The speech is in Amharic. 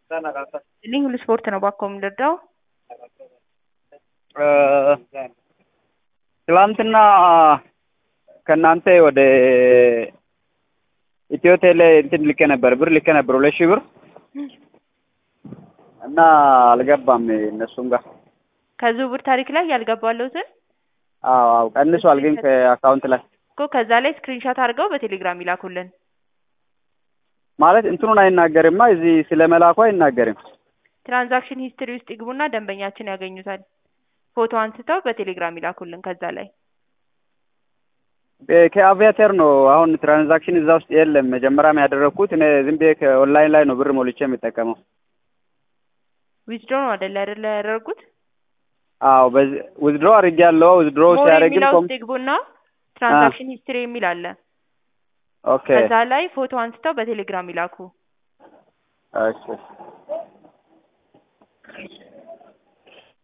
እኔ ሁሉ ስፖርት ነው ባኮ የምንረዳው። ትላንትና ከእናንተ ወደ ኢትዮ ቴሌ እንትን ልኬ ነበር ብር ልኬ ነበር ሁለት ሺህ ብር እና አልገባም እነሱም ጋር ከዝውውር ታሪክ ላይ ያልገባለሁትን አዎ አዎ ቀንሷል ግን ከአካውንት ላይ እኮ ከዛ ላይ ስክሪንሾት አድርገው በቴሌግራም ይላኩልን። ማለት እንትኑን አይናገርማ እዚህ ስለ መላኩ አይናገርም። ትራንዛክሽን ሂስትሪ ውስጥ ይግቡና ደንበኛችን ያገኙታል። ፎቶ አንስተው በቴሌግራም ይላኩልን። ከዛ ላይ በ- ከአቪያተር ነው አሁን ትራንዛክሽን እዛ ውስጥ የለም። መጀመሪያም ያደረግኩት እኔ ዝም ብዬ ከኦንላይን ላይ ነው ብር ሞልቼ የሚጠቀመው። ዊዝድሮ ነው አይደለ አይደለ ያደረጉት አዎ በዚህ ውዝድሮ አድርጌያለሁ። ውዝድሮ ሞር ሲያደርግን የሚለው ኮም ውስጥ ይግቡና ትራንዛክሽን ሂስትሪ የሚል አለ። ኦኬ ከዛ ላይ ፎቶ አንስተው በቴሌግራም ይላኩ። እሺ